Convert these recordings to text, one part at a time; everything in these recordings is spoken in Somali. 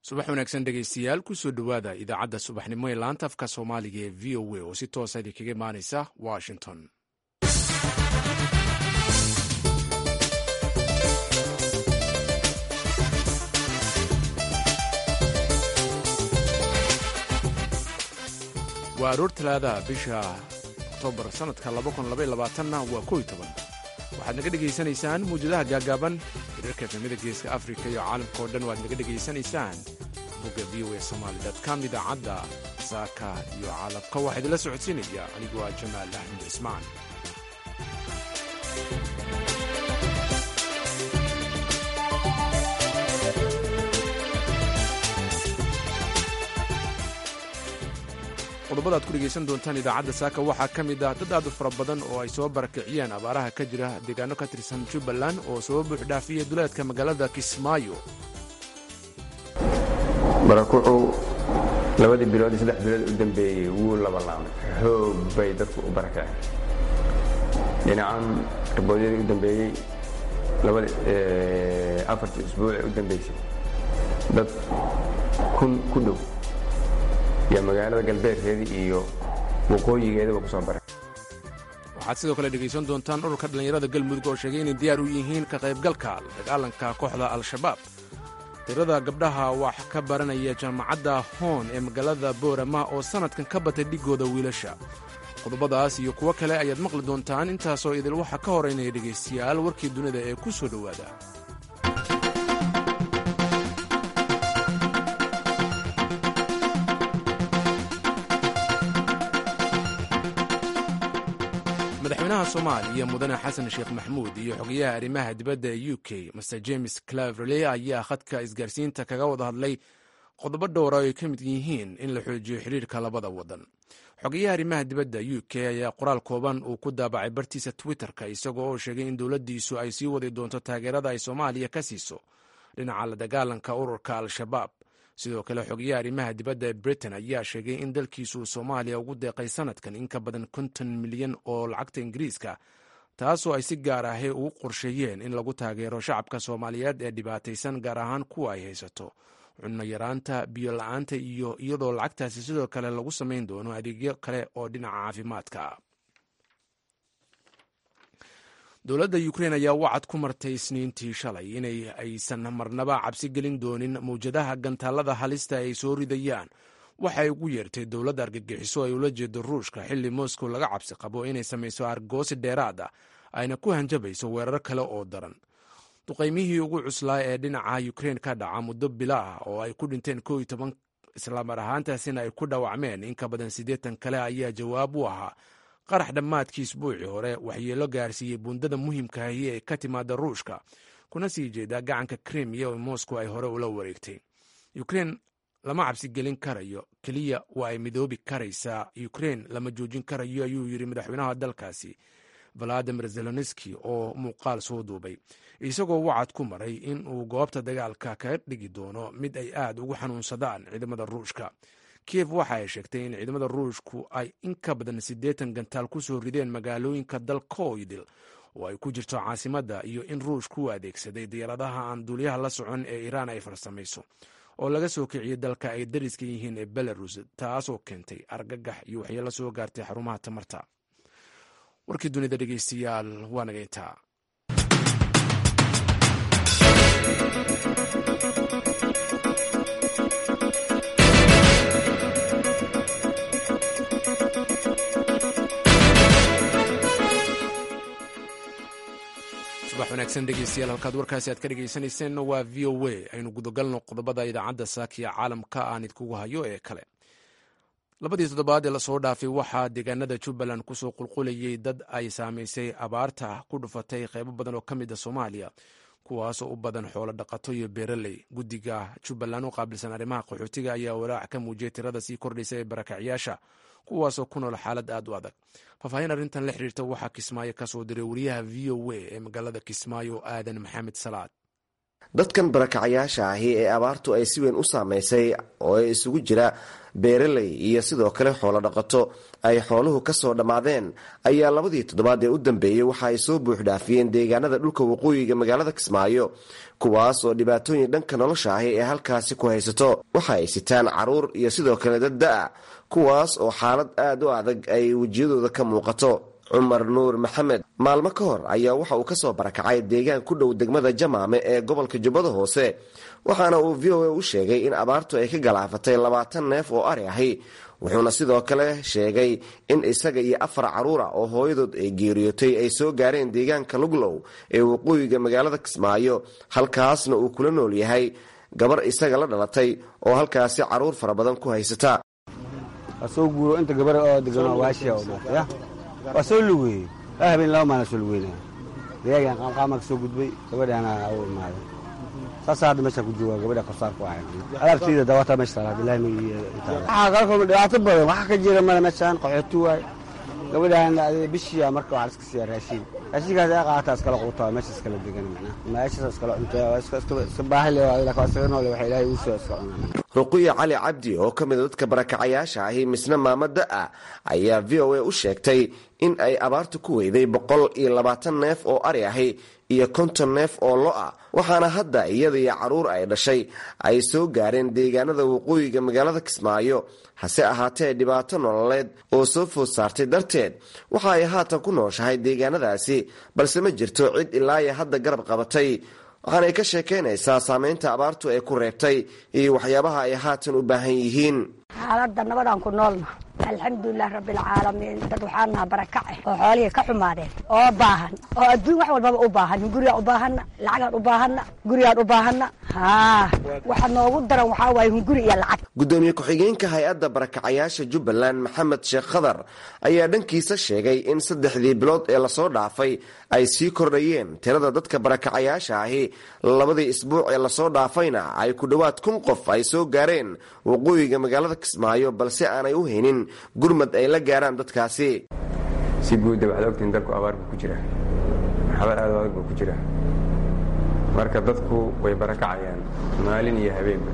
subax wanaagsan dhegaystayaal kusoo dhowaada idaacadda subaxnimo ee laanta afka soomaaliga ee v o a oo si toosa idinkaga imaanaysa washington waa aroor talaadaha bisha oktoobar sannadka na waa ko toban waxaad naga dhegaysanaysaan muwjadaha gaagaaban hirarka efemada geeska afrika iyo caalamka oo dhan waad naga dhegaysanaysaan bogga v o a somaali com idaacadda saaka iyo caalamka waxaa idinla socodsiinaya anigu waa jamaal axmed cismaan qodobada ad ku dhegaysan doontaan idaacadda saaka waxaa ka mid ah dad aad u fara badan oo ay soo barakiciyeen abaaraha ka jira deegaano ka tirsan jubbaland oo soo buuxdhaafiyey duleedka magaalada kismaayo barakucu labadii bilood iyo saddex bilood u dambeeyey wuu labalaamay xoog bay dadku u barakaceen dhinacan raboodyadii u dambeeyey afartii usbuuc ee u dambeysay dad kun ku dhow iyo magaalada galbeedkeedii iyo waqooyigeedaba ku soo baray waxaad sidoo kale dhegaysan doontaan ururka dhallinyarada galmudug oo sheegay inay diyaar u yihiin ka qaybgalka dagaalanka kooxda al-shabaab tirada gabdhaha wax ka baranaya jaamacadda hoon ee magaalada boorama oo sannadkan ka batay dhigooda wiilasha qodobadaas iyo kuwo kale ayaad maqli doontaan intaasoo idil waxaa ka horeynaya dhegaystayaal warkii dunida ee ku soo dhowaada madaxweynaha soomaaliya mudane xasan sheekh maxmuud iyo xogayaha arrimaha dibadda ee u k master james claverley ayaa khadka isgaarsiinta kaga wada hadlay qodobo dhowra oo ay ka mid yihiin in la xoojiyo xidhiirka labada wadan xogayaha arrimaha dibadda u k ayaa qoraal kooban uu ku daabacay bartiisa twitterka isagoo oo sheegay in dowladdiisu ay sii wadi doonto taageerada ay soomaaliya ka siiso dhinaca la dagaalanka ururka al-shabaab sidoo kale xogayaha arrimaha dibadda ee britain ayaa sheegay in dalkiisu soomaaliya ugu deeqay sanadkan in ka badan konton milyan oo lacagta ingiriiska taasoo ay si gaar ahi ugu qorsheeyeen in lagu taageero shacabka soomaaliyeed ee dhibaataysan gaar ahaan kuwa ay haysato cunno yaraanta biyo la-aanta iyo iyadoo lacagtaasi sidoo kale lagu samayn doono adeegyo kale oo dhinaca caafimaadka dowladda ukrein ayaa wacad ku martay isniintii shalay inay aysan marnaba cabsi gelin doonin mawjadaha gantaalada halista ay soo ridayaan waxa ay ugu yeertay dowladda argagixiso ay ula jeedo ruushka xilli moscow laga cabsi qabo inay samayso argoosi dheeraad ah ayna ku hanjabayso weerar kale oo daran duqaymihii ugu cuslaa ee dhinaca ukrein ka dhaca muddo bila ah oo ay ku dhinteen ko iyo toban islaamar ahaantaasina ay ku dhaawacmeen in ka badan siddeetan kale ayaa jawaab u ahaa qarax dhammaadkii isbuucii hore waxyeelo gaarsiiyey buundada muhiimkaahi ee ka timaada ruushka kuna sii jeeda gacanka krimiya oo moscow ay hore ula wareegtay ukrein lama cabsi gelin karayo keliya waa ay midoobi karaysaa ukrein lama joojin karayo ayuu yidhi madaxweynaha dalkaasi valadimir zelenski oo muuqaal soo duubay isagoo wacad ku maray in uu goobta dagaalka kaga dhigi doono mid ay aad ugu xanuunsadaan ciidamada ruushka kiev waxa ay sheegtay in ciidamada ruushku ay in ka badan siddeetan gantaal ku soo rideen magaalooyinka dalkoydil oo ay ku jirto caasimadda iyo in ruushku u adeegsaday diyaaradaha aan duuliyaha la socon ee iiraan ay farsamayso oo laga soo kiciyey dalka ay dariska yihiin ee belarus taasoo keentay argagax iyo waxyeelo soo gaartay xarumaha tamarta warkii dunida dhegeystayaal waa naga intaa subax wanaagsan dhegeystayaal halkaad warkaasi aad ka dhegeysaneyseen waa v o a aynu gudagalno qodobada idaacadda saakiya caalamka aan idkugu hayo ee kale labadii toddobaad ee lasoo dhaafay waxaa deegaanada jubbaland kusoo qulqulayay dad ay saamaysay abaarta ku dhufatay qeybo badan oo ka mid a soomaaliya kuwaasoo u badan xoolo dhaqato iyo beeraley guddiga jubbaland u qaabilsan arrimaha qaxootiga ayaa walaac ka muujiyay tirada sii kordhaysa ee barakacyaasha kuwaasoo ku nool xaalad aad u adag faahfaahin arrintan la xiriirta waxaa kismaayo ka soo diray wariyaha v o a ee magaalada kismaayo aadan maxamed salaad dadkan barakacayaasha ahi ee abaartu ay si weyn u saamaysay oo ay isugu jira beeraley iyo sidoo kale xoolo dhaqato ay xooluhu kasoo dhammaadeen ayaa labadii toddobaad ee u dambeeyey waxa ay soo buuxdhaafiyeen deegaanada dhulka waqooyiga magaalada kismaayo kuwaas oo dhibaatooyin dhanka nolosha ahi ee halkaasi ku haysato waxa ay sitaan caruur iyo sidoo kale dad da-a kuwaas oo xaalad aad u adag ay wejiyadooda ka muuqato cumar nuur maxamed maalmo ka hor ayaa waxa uu kasoo barakacay deegaan ku dhow degmada jamaame ee gobolka jubbada hoose waxaana uu v o a u sheegay in abaartu ay ka galaafatay labaatan neef oo ari ahi wuxuuna sidoo kale sheegay in isaga iyo afar caruura oo hooyadood ay geeriyootay ay soo gaareen deegaanka luglow ee waqooyiga magaalada kismaayo halkaasna uu kula nool yahay gabar isaga la dhalatay oo halkaasi caruur fara badan ku haysata waa soo lugeeyey laba habeen laba maalin soo lugeynaya dagaagan qaamqaamaa ka soo gudbay gabadhaana u imaaday saasaa hadda meeshaan ku jooga gabadha korsaar ku ahay alaabtayda dawataa meesha taala bilahi magiiyo intaada waxaa kala kulma dhibaato badan waxaa ka jira mada meeshaan qaxooti waay gabadhaan bishiya marka waxaa iska siiya raashiin raashinkaas ay qaata iskala quutaa meesha iskala degan macnaa meeshaas iskala cuntaa iska baahi le laakiin isaga noole waxa ilaahay uu soo iska cunaa ruqiya cali cabdi oo ka mida dadka barakacayaasha ahi misna maamo da-a ayaa v o a u sheegtay in ay abaartu ku weyday boqol iyo labaatan neef oo ari ahi iyo konton neef oo lo-a waxaana hadda iyada iyo caruur ay dhashay ay soo gaareen deegaanada waqooyiga magaalada kismaayo hase ahaatee dhibaato nololeed oo soo food saartay darteed waxa ay haatan ku nooshahay deegaanadaasi balse ma jirto cid ilaayo hadda garab qabatay waxaanay ka sheekaynaysaa saameynta abaartu ay ku reebtay iyo waxyaabaha ay haatan u baahan yihiin xaaladda nabadaan ku noolna alxamdulilah rabbilcaalamiin dad waxaa naha barakace oo xoolihii ka xumaadeen oo baahan oo adduun wax walbaba u baahan hungurigaan u baahanna lacagaan u baahanna gurigaan u baahanna haa waxa noogu daran waxaa waaye hunguri iyo lacag gudoomiye ku-xigeenka hay-adda barakacayaasha jubbaland maxamed sheekh khadar ayaa dhankiisa sheegay in saddexdii bilood ee lasoo dhaafay ay sii kordhayeen tirada dadka barakacayaasha ahi labadii isbuuc ee lasoo dhaafayna ay ku dhowaad kun qof ay soo gaareen waqooyiga magaalada kismaayo balse aanay u haynin gurmad ay la gaaraan dadkaasi si guudda waxaad ogtihiin dalku abaar buu ku jira xabaar aad adag buu ku jira marka dadku way barakacayaan maalin iyo habeenba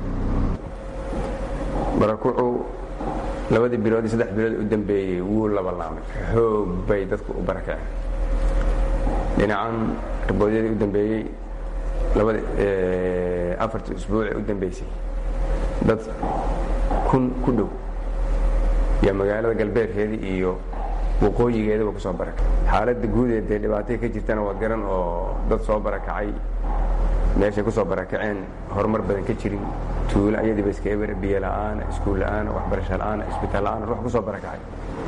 barakucu labadii bilood iyo saddex bilood u dambeeyey wuu labalaamay xoog bay dadku u barakaceen dhinacan raboodyadii u dambeeyey labada afartii usbuucee u dambeysay dad kun ku dhow yaa magaalada galbeedkeedii iyo waqooyigeedaba ku soo barakacay xaaladda guudeed dee dhibaatay ka jirtana waa garan oo dad soo barakacay meeshay ku soo barakaceen horumar badan ka jirin tuulo ayadiiba iska eber biyo la'aana iskuul la'aana waxbarasho la'aana isbitaal la'aana ruux ku soo barakacay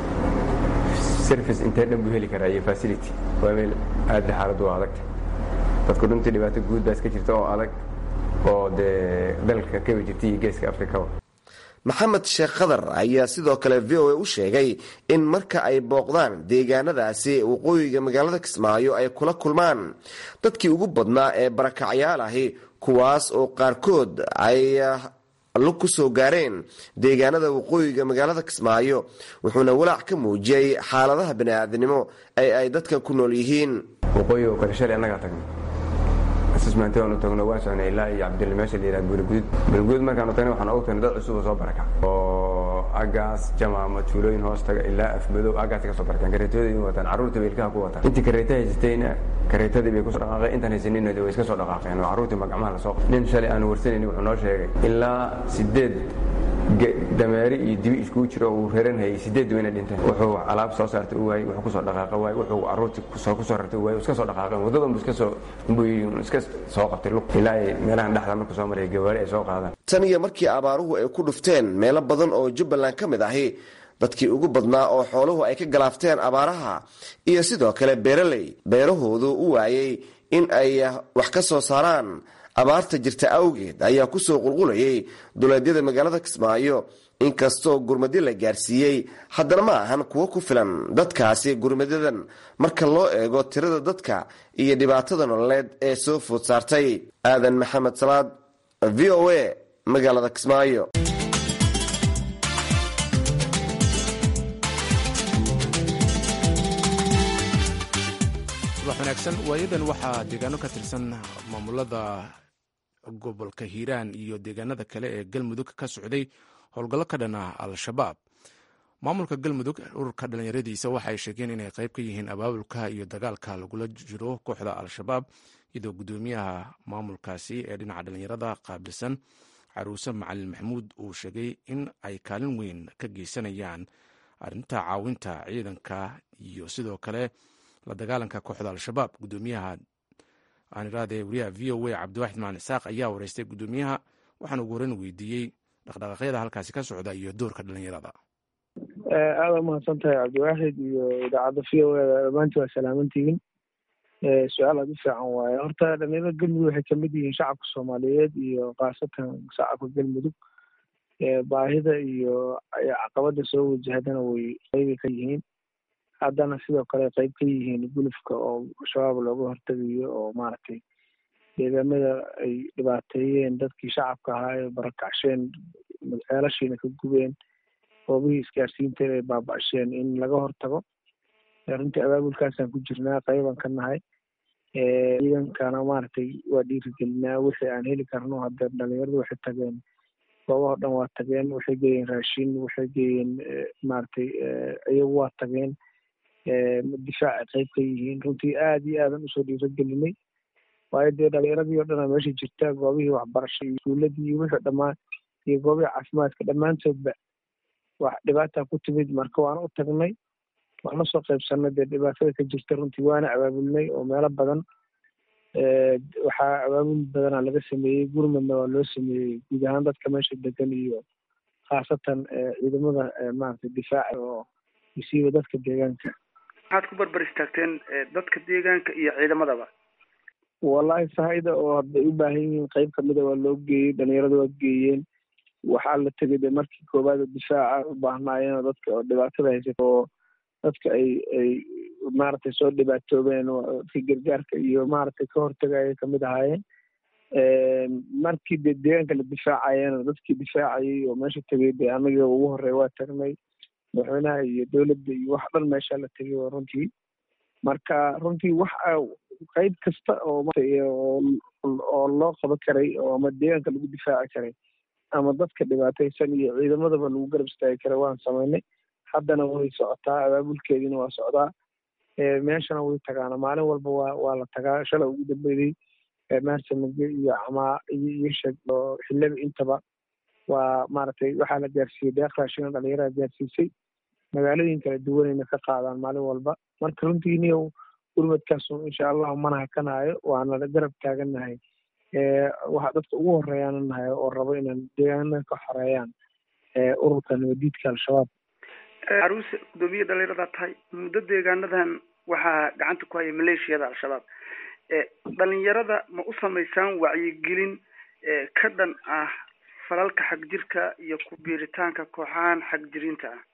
service intee dhan buu heli karaa iyo facility waa meel aadda xaaladdu waa adagta dadku runtii dhibaato guud baa iska jirta oo adag oo dee dalka kaba jirta iyo geeska afrikaba maxamed sheekh khadar ayaa sidoo kale v o a u sheegay in marka ay booqdaan deegaanadaasi waqooyiga magaalada kismaayo ay kula kulmaan dadkii ugu badnaa ee barakacyaal ahi kuwaas oo qaarkood ay lug ku soo gaareen deegaanada waqooyiga magaalada kismaayo wuxuuna walaac ka muujiyey xaaladaha bani'aadnimo ee ay dadkan ku nool yihiin waqooyiga oo kale shalay annagaa tagna asismaante waanu tagno waan socnay ilaa iyo cabdille meesha la yidhaha buuliguud buuliguud markaanu tagnay waxaan ogu tagnay dad cusub oo soo baraka oo agaas jamaama tuulooyin hoos taga ilaa afmadow agaasay ka soo barakaan kareetooday wataan carruurtii bay ilkaha ku wataan intii kareeta haysatayna kareetadii bay kusoo dhaqaaqeen intaan haysanina way iska soo dhaqaaqeen oo carruurtii magacmaha la soo qabtay nin shalay aanu warsanayni wuxuu noo sheegay ilaa sideed dameeri iyo dibi iskugu jiro uu reeran hayay sideed wayna dhinteen wuxuu alaab soo saartay u waayey wuxuu kusoo dhaqaaqa waayey wuxuu carruurtii kusoo kusoo rartay u waayey iska soo dhaqaaqeen waddadan buu iska soo buu iska soo qabtay lug ilaa ay meelahan dhexda markuu soo maraya gawaari ay soo qaadaan tan iyo markii abaaruhu ay ku dhufteen meelo badan oo jubbaland ka mid ahi dadkii ugu badnaa oo xooluhu ay ka galaafteen abaaraha iyo sidoo kale beeraley beerahoodu u waayey in ay wax ka soo saaraan abaarta jirta awgeed ayaa ku soo qulqulayay duleedyada magaalada kismaayo inkastoo gurmadyo la gaarsiiyey haddana ma ahan kuwo ku filan dadkaasi gurmadyadan marka loo eego tirada dadka iyo dhibaatada nololeed ee soo food saartay aadan maxamed salaad v o a magaalada kismaayo subax wanaagsan waayadan waxaa deegaano ka tirsan maamulada gobolka hiiraan iyo deegaanada kale ee galmudug ka socday howlgallo ka dhan ah al-shabaab maamulka galmudug ururka dhallinyaradiisa waxay sheegeen inay qayb ka yihiin abaabulka iyo dagaalka lagula jiro kooxda al-shabaab iyadoo guddoomiyaha maamulkaasi ee dhinaca dhallinyarada qaabilsan caruuse macalin maxamuud uu sheegay in ay kaalin weyn ka geysanayaan arrinta caawinta ciidanka iyo sidoo kale la dagaalanka kooxda al-shabaab guddoomiyaha aan iraade wariyaha v o a cabdiwaxid macalin isaaq ayaa wareystay guddoomiyaha waxaana ugu horeyn weydiiyey dhaqdhaqaaqyada halkaasi ka socda iyo doorka dhallinyarada aada umahadsan tahay cabdiwaaxid iyo idaacadda v o eda dhammaantii waa salaamantihiin su-aal aada u fiican waaye horta dhalinyarada galmudug waxay kamid yihiin shacabka soomaaliyeed iyo khaasatan shacabka galmudug baahida iyo caqabada soo wajahdana way qeybay ka yihiin haddana sidoo kale qeyb ka yihiin gulufka oo shabaab looga hortegayo oo maaragtay deegaamada ay dhibaateeyeen dadkii shacabka ahaa ee barakacsheen ceelashiina ka gubeen goobihii isgaarsiinteeda ay baaba-asheen in laga hortago runtii abaabulkaasaan ku jirnaa qeybaan ka nahay ciidankana maaragtay waa dhiirigelinaa wixii aan heli karno hadda dhalinyaradu waxay tageen goobaho dhan waa tageen waxay geeyeen raashin waxay geeyeen maaragtay iyagu waa tageen difaac qeyb ka yihiin runtii aada iyo aadan usoo dhiirigelinay waayo dee dhalinyaradii o dhanaa meesha jirta goobihii waxbarasho iyo iskuuladii iyo wixii dhammaan iyo goobihii caafimaadka dhammaantoodba wax dhibaata ku timid marka waana u tagnay waan lasoo qaybsanay dee dhibaatada ka jirta runtii waana abaabulnay oo meelo badan waxaa abaabul badanaa laga sameeyey gurmadna waa loo sameeyey guud ahaan dadka meesha degan iyo khaasatan ciidamada maaragtay difaaca oo isiiba dadka deegaanka maxaad ku barbar istaagteen dadka deegaanka iyo ciidamadaba wallahi sahayda oo hadday u baahan yihiin qeyb kamida waa loo geeyey dhalinyarada waa geeyeen waxaa la tegay de markii koowaad oo difaaca u baahnaayeen oo dadka oo dhibaatada haysata oo dadka ay ay maaragtay soo dhibaatoobeen dadka gargaarka iyo maaragtay ka hortagaya kamid ahaayeen markii de deegaanka la difaacayeen dadkii difaacayay oo meesha tegay de anagii ugu horey waa tagnay madaxweynaha iyo dowladda iyo wax dhan meesha la tegay oo runtii marka runtii wax qeyb kasta oo oo loo qaban karay oo ama deegaanka lagu difaaci karay ama dadka dhibaataysan iyo ciidamadaba lagu garab istaagi karay waan samaynay haddana way socotaa abaabulkeediina waa socdaa meeshana way tagaana maalin walba waa waa la tagaa shalay ugu dambeeyey maarsamage iyo camaa iyo iyo sheg oo xillaba intaba waa maaragtay waxaa la gaarsiiyey deeq raashina dhalinyarada gaarsiisay magaalooyin kala duwanayna ka qaadaan maalin walba marka runtii niyow gurmadkaasu insha allahu mana hakanaayo waana garab taagannahay waxaa dadka ugu horeeyaana nahay oo rabo inaan deegaanada ka xoreeyaan ururka nabadiidka al-shabaab caruuse guddoomiye dhalinyaradaa tahay muddo deegaanadan waxaa gacanta ku haya maleeshiyada al-shabaab dhalinyarada ma u samaysaan wacyigelin ka dhan ah falalka xagjirka iyo ku biiritaanka kooxahan xagjiriinta ah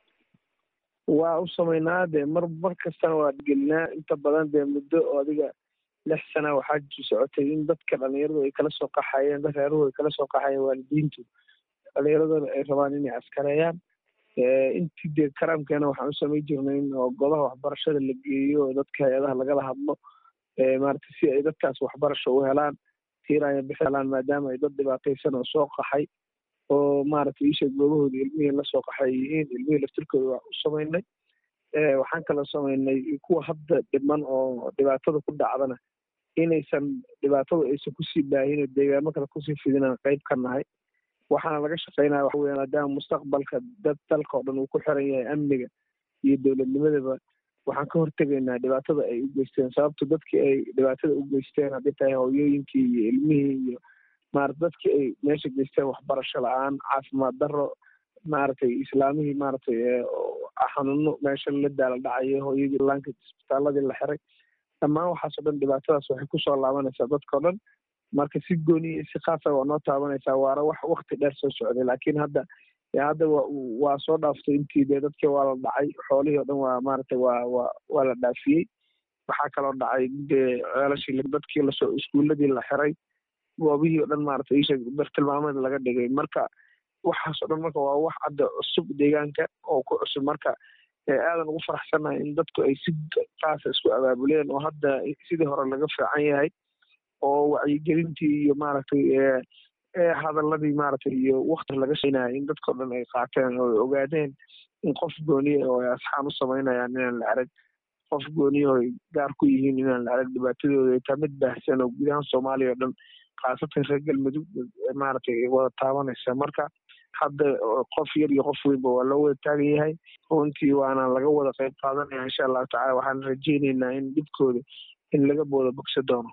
waa u samaynaa dee mar mar kastana waa gelinaa inta badan dee muddo oo adiga lix sana waxaa socotay in dadka dhalinyaradu ay kala soo qaxayeen dad reeruhu ay kala soo qaxayeen waalidiintu dhalinyaradana ay rabaan inay askareeyaan intii dee karaamkeena waxaan u samayn jirnay oo godaha waxbarashada la geeyo oo dadka hay-adaha lagala hadlo maaragtay si ay dadkaas waxbarasho u helaan tiiraya bixi helaan maadaama ay dad dhibaataysan oo soo qaxay oo maaragtay isha goobahooda ilmihii lasoo qaxay yihiin ilmihii laftirkooda waa u samaynay waxaan kaloo samaynay kuwa hadda dhiman oo dhibaatada ku dhacdana inaysan dhibaatadu aysan kusii baahin oo deegaamo kale kusii fidinaan qayb ka nahay waxaana laga shaqeynaya waxa weya maadaama mustaqbalka dad dalka oo dhan uu ku xiran yahay amniga iyo dowladnimadaba waxaan ka hortegaynaa dhibaatada ay u geysteen sababto dadkii ay dhibaatada u geysteen haddii tahay hooyooyinkii iyo ilmihii iyo maarata dadkii ay meesha geysteen waxbarasho la-aan caafimaad darro maaragtay islaamihii maaragtay xanuuno meesha la daala dhacayo hooyadii laanka isbitaaladii la xiray dhammaan waxaasoo dhan dhibaatadaas waxay kusoo laabanaysaa dadkao dhan marka si gooni iyo si khaasa waa noo taabanaysaa waana wax wakti dheer soo socday laakiin hadda hadda wa waa soo dhaaftay intii dee dadkii waa la dhacay xoolihii o dhan waa maaragtay waa waa waa la dhaafiyey waxaa kaloo dhacay dee ceelashii dadkii lasoo iskuuladii la xiray goobihii o dhan maaragtay isha bartilmaameed laga dhigay marka waxaasoo dhan marka waa wax hadda cusub deegaanka oo ku cusub marka aadan ugu faraxsanahay in dadku ay si kaasa isku abaabuleen oo hadda sidii hore laga fiican yahay oo wacyigelintii iyo maaragtay hadaladii maaragtay iyo wakti laga sheynaya in dadkao dhan ay qaateen oo ay ogaadeen in qof gooniya oo ay asxaan u samaynayaan inaan la arag qof gooniya oo ay gaar ku yihiin inaan la arag dhibaatadooda ay taa mid baahsan oo gudahaan soomaaliya o dhan khaasatan reer galmudug maaragtay wada taabanaysa marka hadda qof yar iyo qof weynba waa loo wada taagan yahay runtii waana laga wada qayb qaadanaya insha allahu tacala waxaan rajeyneynaa in dhibkooda in laga booda bogsa doono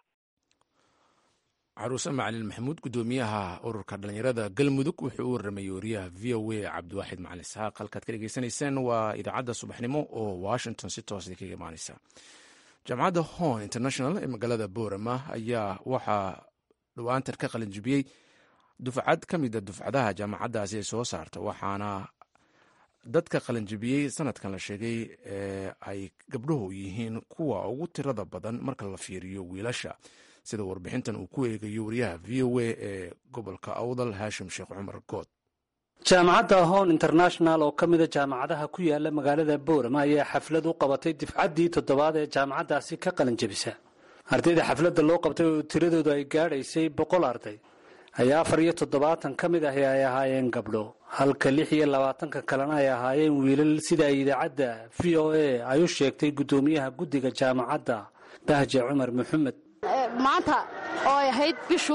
caruuse macalin maxamuud guddoomiyaha ururka dhalinyarada galmudug wuxuu u warramayey wariyaha v o a cabdiwaaxid macalin isxaaq halkaad ka dhegeysanayseen waa idaacadda subaxnimo oo washington si toosa kaga imaaneysa jaamacadda hon international ee magaalada boorama ayaa waxaa dhawaantan ka qalinjibiyey dufcad ka mida dufcadaha jaamacaddaasi ay soo saarta waxaana dadka qalinjibiyey sanadkan la sheegay ee ay gabdhuhu yihiin kuwa ugu tirada badan marka la fiiriyo wiilasha sida warbixintan uu ku eegayo wariyaha v o a ee gobolka awdal haashim sheekh cumar good jaamacadda hon international oo ka mida jaamacadaha ku yaala magaalada boorama ayaa xaflad u qabatay difcaddii toddobaad ee jaamacaddaasi ka qalinjabisa ardayda xafladda loo qabtay oo tiradoodu ay gaadhaysay boqol arday ayaa afar iyo toddobaatan ka mid ahi ay ahaayeen gabdho halka lix iyo labaatanka kalena ay ahaayeen wiilal sida ay idaacadda v o a ay u sheegtay guddoomiyaha guddiga jaamacadda bahje cumar maxamed maanta oo ay ahayd bishu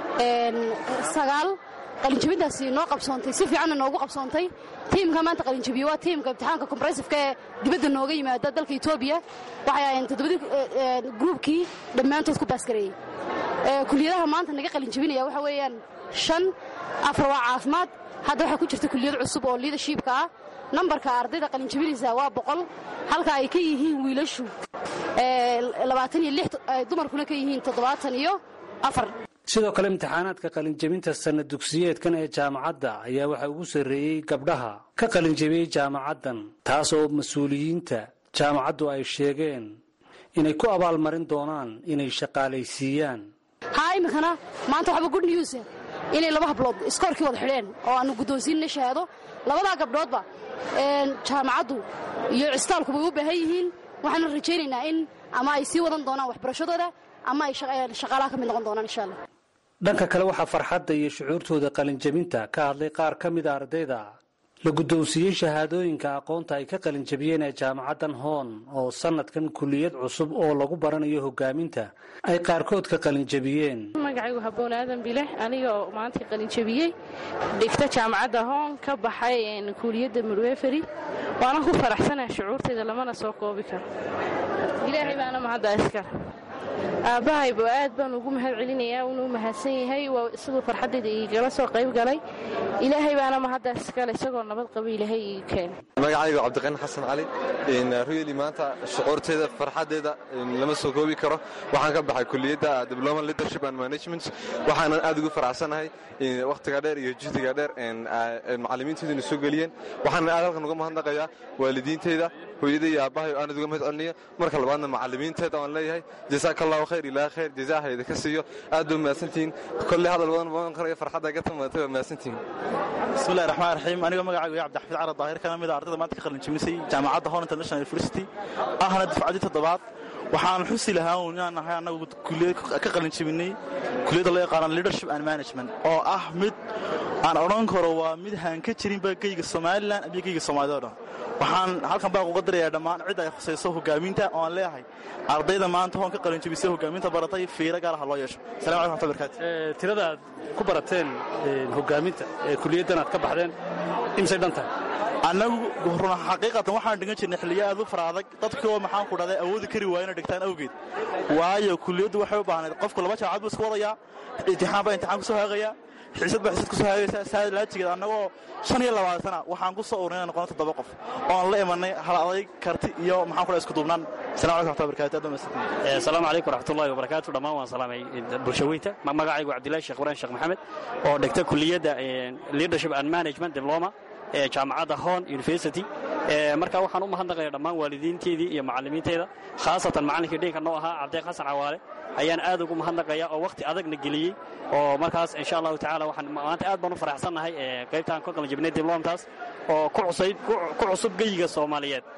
sagaal qalinjabintaasi noo qabsoontay si fiicanna noogu qabsoontay tiimka maanta qalinjabiye waa tiimka imtixaanka kombressifka ee dibadda nooga yimaada dalka etoobiya waxay ahayeen toddobadii gruubkii dhammaantood ku baasgareeyey kuliyadaha maanta naga qalinjabinaya waxa weeyaan shan afar waa caafimaad hadda waxaa ku jirta kuliyad cusub oo liidershipka ah nambarka ardayda qalinjabinaysa waa boqol halka ay ka yihiin wiilashu labaatan iyo lix dumarkuna ka yihiin toddobaatan iyo afar sidoo kale imtixaanaadka qalinjabinta sanna dugsiyeedkan ee jaamacadda ayaa waxaa ugu sarreeyey gabdhaha ka qalinjabiyey jaamacaddan taas oo mas-uuliyiinta jaamacaddu ay sheegeen inay ku abaalmarin doonaan inay shaqaalaysiiyaan haa iminkana maanta waxba good news inay laba hablood iskoorkii wada xidheen oo aanu guddoonsiinna shahaado labadaa gabdhoodba jaamacaddu iyo cistaalkuba way u baahan yihiin waxaana rajaynaynaa in ama ay sii wadan doonaan waxbarashadooda ama ay shaqaalaha ka mid noqon doonaan insha allah dhanka kale waxaa farxadda iyo shucuurtooda qalinjabinta ka hadlay qaar ka mida ardayda la guddoonsiiyey shahaadooyinka aqoonta ay ka qalinjabiyeen ee jaamacaddan hoon oo sannadkan kuliyad cusub oo lagu baranayo hogaaminta ay qaarkood ka qalinjabiyeen magacaygu haboon aadan bileh anigoo maanta qalinjabiyey dhigta jaamacadda hoon ka baxay kuliyadda murweferi waana ku faraxsanah shucuurtayda lamana soo koobi karo ilaahay baana mahadda iskale aabbahayba aad baan ugu mahad celinayaa uuna u mahadsan yahay waa isagoo farxaddayda igala soo qayb galay ilaahay baana mahaddaas iskale isagoo nabad qaba ilaahay ii keenay magacaygu cabdiqani xasan cali ruyeli maanta shucuurtayda farxaddeeda lama soo koobi karo waxaan ka baxay kuliyadda diploma leadership and management waxaanan aad ugu faraxsanahay wakhtiga dheer iyo juhdiga dheer macallimiintayduna soo geliyeen waxaanan aad halkan uga mahadnaqayaa waalidiintayda hooyaday iyo aabbahay oo aanad uga mahad celinayo marka labaadna macallimiinteeda waan leeyahay jasaaka allahu khayr ilaa khayr jazaaha idinka siiyo aad baa mahadsantihiin kolley hadal badan badan karayo farxadda ka tamaatay waa mahadsantihiin bismillahi raxmaan raxiim anigoo magacaygu ya cabdixafiid carab daahir kana mid a ardayda maanta ka qalinjabisay jaamacadda hon international university ahna dufcaddii toddobaad waxaan xusi lahaa inaan nahay annagu kuliyad ka qalinjabinay kuliyadda loo yaqaano leadership and management oo ah mid aan odhan karo waa mid haan ka jirinba geyga somalilan iyo geyga soomaalida o dhan waxaan halkan baan uga dirayaa dhammaan cid ay khusayso hogaaminta oo aan leeyahay ardayda maanta hoon ka qalinjabisay hogaaminta baratay fiiro gaar ha loo yeesho salam alaikum waxmatullahi barakaatu tirada aad ku barateen hogaaminta ee kuliyaddan aad ka baxdeen imsay dhan tahay annagu run xaqiiqatan waxaan dhigan jirnay xilliyo aad u fara adag dadkii oo maxaan ku dhahday awoodi kari waaya inay dhigtaan awgeed waayo kuliyaddu waxay u baahnayd qofku laba jaamacad buu iska wadayaa imtixaan baa imtixaan ku soo haagayaa xiisad baa xiisad ku soo haagaysaa saa laajigeed annagoo shan iyo labaatana waxaan ku soo ururinay noqona toddoba qof oon la imanay hal adayg karti iyo maxaan ku dhahay isku duubnaan salamu alaikum waxmatullahi barakatu aad baa asalaamu calaykum waraxmatullahi wabarakaatu dhammaan waan salaamay bulshaweynta magacaygu cabdillahi sheekh ibrahim sheekh maxamed oo dhigta kuliyadda leadership and management diploma ee jaamacadda hon university marka waxaan u mahadnaqaya dhammaan waalidiinteedii iyo macallimiinteyda khaasatan macallinkii dhinka noo ahaa cabdeeq xasan cawaale ayaan aad ugu mahadnaqaya oo wakhti adagna geliyey oo markaas insha allahu tacala waxaan maanta aad baan u faraxsannahay qaybtaan ka qalinjabinay diblomtaas oo ku cusub geyiga soomaaliyeed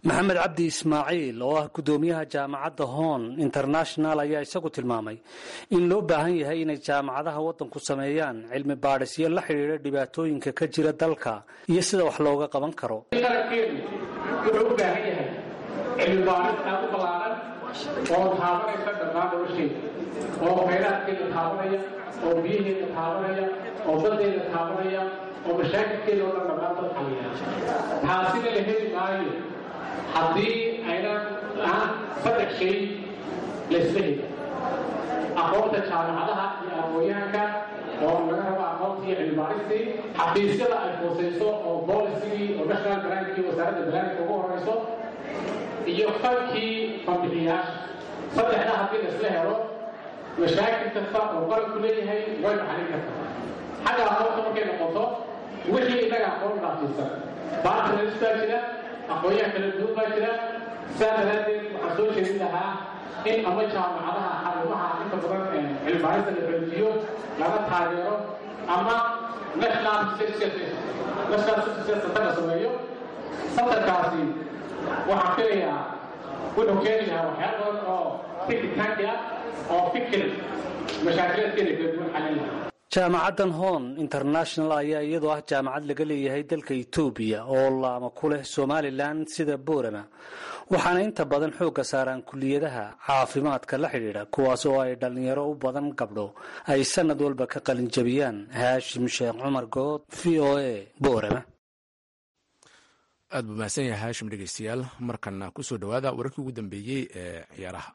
maxamed cabdi ismaaciil oo ah guddoomiyaha jaamacadda hoon international ayaa isagu tilmaamay in loo baahan yahay inay jaamacadaha waddanku sameeyaan cilmi baadhisyo la xidhiidha dhibaatooyinka ka jira dalka iyo sida wax looga qaban karo qarankeenu wuxuu u baahan yahay cilmi baadhis aad u ballaaran oo taabanaysa dhammaan nolosheeda oo khayraadkeeda taabanaya oo biyaheeda taabanaya oo baddeeda taabanaya oo mashaakilkeeda oo dhan dhammaan dad xaliya taasina la heli maayo haddii aynan aan saddex shay laysla heli aqoonta jaamacadaha iyo aqoonyahanka oo laga rabo aqoontii cilmibaaristii xafiisyada ay hooseyso oo bolisigii oo national graankii wasaaradda balaanka ugu horeyso iyo fankii fanbixiyaasha saddexda haddii laisla helo mashaakil kasta oo qaranku leeyahay waynu xalin kartaa xagga aqoonta markay noqoto wixii innaga aqoon dhaafsiisan bartners baa jira aqoonyahan kala duwan baa jira saa daraaddeed waxaan soo jeedin lahaa in ama jaamacadaha xarumaha inta badan cilmibaarista la xoojiyo laga taageero ama national national center la sameeyo santarkaasi waxaan filayaa wuxuu keeni lahaa waxyaala badan oo tikitaanki ah oo fikir mashaakilaadkeeda kala duwan xalin lahaa jaamacaddan hoon international ayaa iyadoo ah jaamacad laga leeyahay dalka etoobiya oo laama ku leh somalilan sida boorama waxaana inta badan xoogga saaraan kuliyadaha caafimaadka la xidhiidha kuwaas oo ay dhallinyaro u badan gabdho ay sanad walba ka qalinjabiyaan haashim sheekh cumar good v o a boorama aad buu mahadsan yahay haashim dhegeystayaal markana kusoo dhowaada wararkii ugu dambeeyey ee ciyaaraha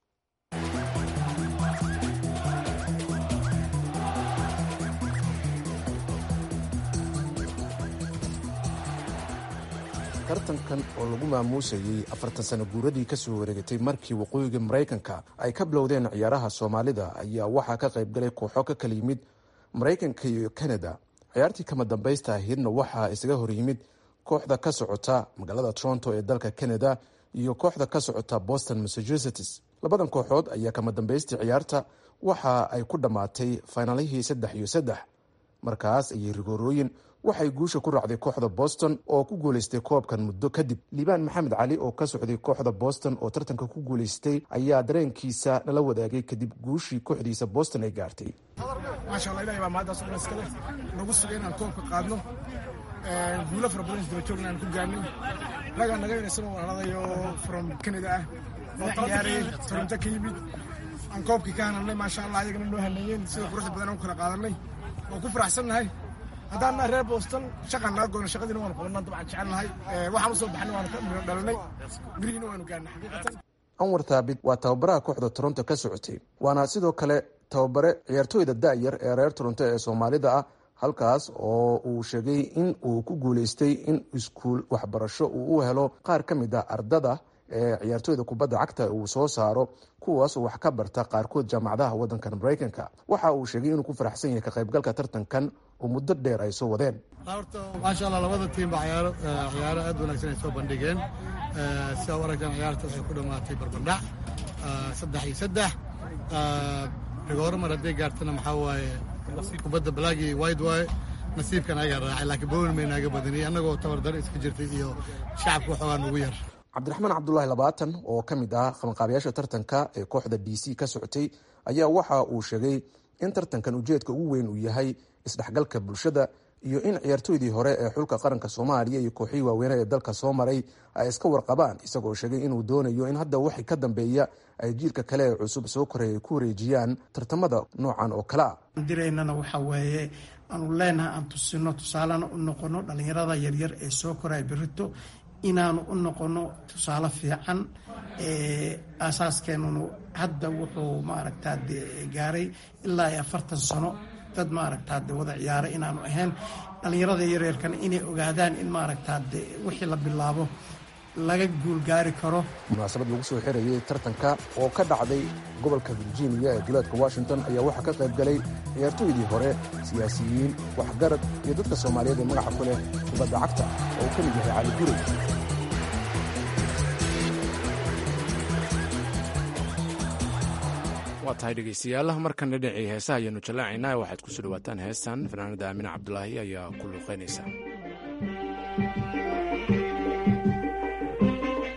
tartankan oo lagu maamuusayey afartan sano guuradii ka soo wareegatay markii waqooyiga maraykanka ay ka bilowdeen ciyaaraha soomaalida ayaa waxaa ka qaybgalay kooxo ka kala yimid maraykanka iyo kanada ciyaartii kama dambaysta ahaydna waxaa isaga hor yimid kooxda ka socota magaalada toronto ee dalka canada iyo kooxda ka socota boston massachusetts labadan kooxood ayaa kama dambaystii ciyaarta waxa ay ku dhammaatay faynaalihii saddex iyo saddex markaas ayay rigoorooyin waxay guusha ku raacday kooxda boston oo ku guuleystay koobkan muddo kadib liibaan maxamed cali oo ka socday kooxda boston oo tartanka ku guuleystay ayaa dareenkiisa nala wadaagay kadib guushii kooxdiisa boston ay gaartay maasha allah ilahay baa mahaddaas ugu iskale nagu sugay inaan koobka qaadno guulo fara badan isdaba joogna aan ku gaarnay ragaa naga inaysan walaaladayo from canada ah oo ciyaarayay toronto ka yimid aan koobkii ka hanalnay maasha allah ayagana noo haneeyeen sida quruxda badan aan ku kala qaadanay waan ku faraxsannahay haddaan nahay reer boston shaqaan naga goyno shaqadiina waanu qabanaa dabcan jecelnahay waxaan usoo baxnay waanu ka miro dhalanay gurigiina waanu gaarnay xaqiiqatan anwar thaabit waa tababaraha kooxda toronto ka socotay waana sidoo kale tababare ciyaartooyda da'yar ee reer toronto ee soomaalida ah halkaas oo uu sheegay in uu ku guuleystay in iskuul waxbarasho uu u helo qaar ka mid ah ardada ee ciyaartooyda kubadda cagta uu soo saaro kuwaas wax ka barta qaarkood jaamacadaha waddankan maraykanka waxa uu sheegay inuu ku faraxsan yahay ka qaybgalka tartankan oo muddo dheer ay soo wadeen horta maasha allah labada tiimba ciyaaro ciyaaro aad wanaagsan ay soo bandhigeen sida u aragtaan ciyaarta waxay ku dhammaatay barbardhac saddex iyo saddex rigooro mar hadday gaartana maxaa waaye kubadda blaagi wide waaye nasiibkan ayagaa raacay laakiin bowlin may naaga badaniy annagoo tabardaro iska jirtay iyo shacabka waxoogaa nugu yar cabdiraxmaan cabdulaahi labaatan oo ka mid ah qabanqaabayaasha tartanka ee kooxda d c ka socotay ayaa waxa uu sheegay in tartankan ujeedka ugu weyn uu yahay isdhexgalka bulshada iyo in ciyaartooydii hore ee xulka qaranka soomaaliya iyo kooxihii waaweynaa ee dalka soo maray ay iska warqabaan isagoo sheegay inuu doonayo in hadda waxay ka dambeeya ay jiilka kale ee cusub soo koreey ay ku wareejiyaan tartamada noocan oo kale ah diraynana waxa weeye aanu leenahay aan tusino tusaalena u noqono dhallinyarada yaryar ee soo koraya berito inaanu u noqono tusaale fiican aasaaskeenunu hadda wuxuu maaragtaa de gaaray ilaa iyo afartan sano dad maaragtaa de wada ciyaaray inaanu ahayn dhallinyarada yaryarkana inay ogaadaan in maaragtaa de wixii la bilaabo laga guulgaari karo munaasabad lagu soo xirayay tartanka oo ka dhacday gobolka virginia ee duleedka washington ayaa waxaa ka qayb galay ciyaartooydii hore siyaasiyiin waxgarad iyo dadka soomaaliyeed ee magaca ku leh kubadda cagta oo uu ka mid yahay cali gurey waa tahay dhegaystayaal markan dhinacii heesaha ayaanu jallaacaynaa waxaad kusoo dhawaataan heestan fanaanada aamine cabdulaahi ayaa ku luuqaynaysa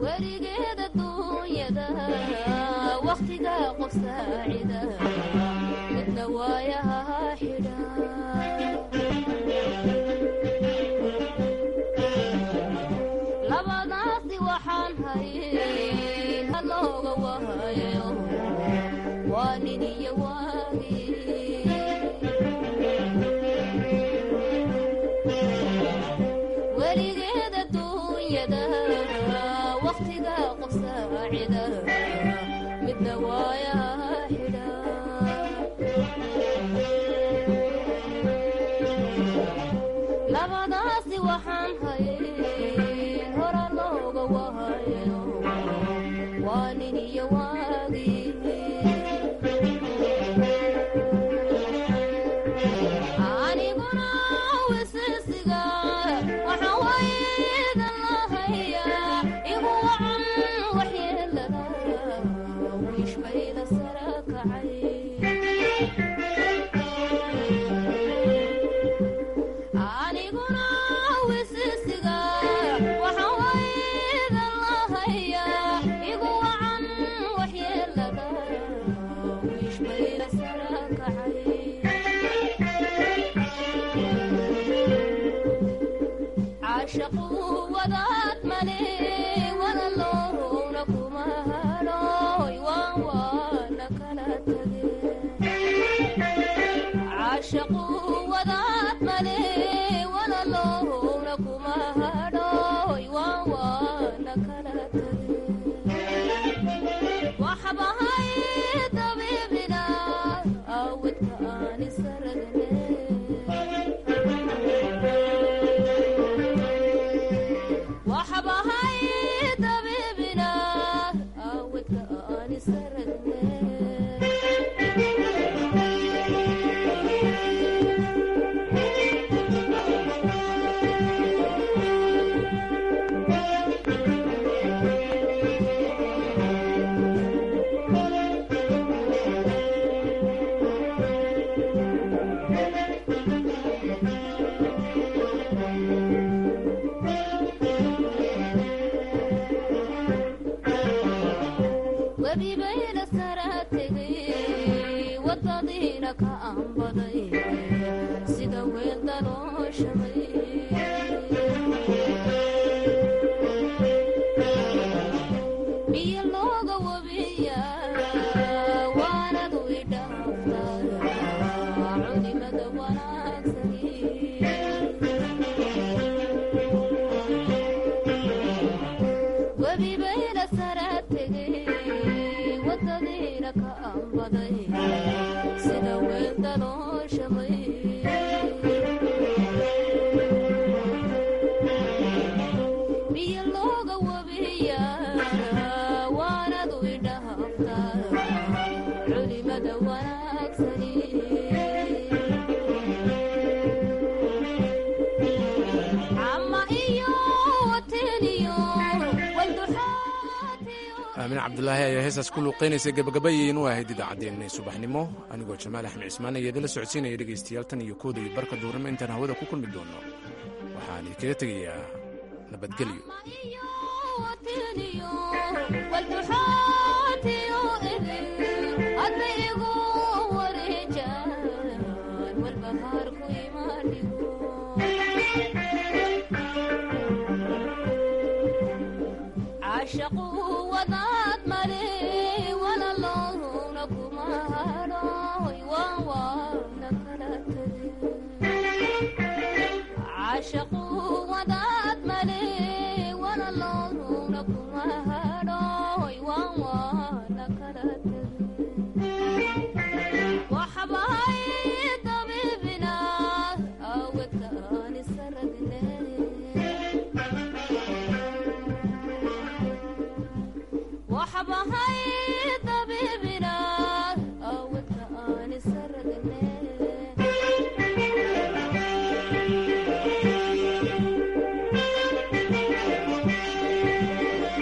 weligeeda duunyada wakhtiga qof saacida midna waayaha xidha labadaasi waxaan hayn halooga wahayo waa nin iyo waagi weligeeda duunyada wakhtiga qof saacida midna waayaha xidha labadaasi waxaan hayn hora looga wahayo waa nin iyo waagi aniguna wisisiga waxa waydan lahaya igu wacan waxyeelada wiishbayda sara kacay aniguna wisisiga waxa waydan lahaya igu wacan waxyeelada wiishbayda sara kacay caashaqu wadaad male walaloowna kuma hadhooy waan waana kala tage caashaqu wadaad male walaloowna kuma hadhooy waan waana kala tage waxbahay dabiibina awidka aani saragne waxbahay dabiibina awidka aani saragne webibayna sara tegay wadadiina ka aanbaday sida weel dalooshamay biyo looga wabiya waanadu idhaaftaa culimada wanaagsani webibayna sara tegay wadadiina ka aanbaday sida weel dalooshamay biyo looga wabiya waanadu idhaaftaa culimada wanaagsani cama iyo wateniyo aamin cabdulaahi ayaa heestaas ku luuqaynaysa gabagabayeyn u ahayd idaacaddeenna subaxnimo anigoo jamaal axmed cismaan ayaa idinla socodsiinaya dhegaystayaal tan iyo kooda iyo barka duurnimo intaan hawada ku kulmi doono waxaan idinkaga tegayaa nabadgelyo walduxaatiyo idin hadda igu wareejaan walbahaar ku imaadhigo caashaqu wadaad male walaloowna kuma hadhooy waan waana kala tage caashaqu wadaad male walaloowna kuma hadhooy waan waana kala tage waxbahay dabiibina awedka aani saragne waxbahay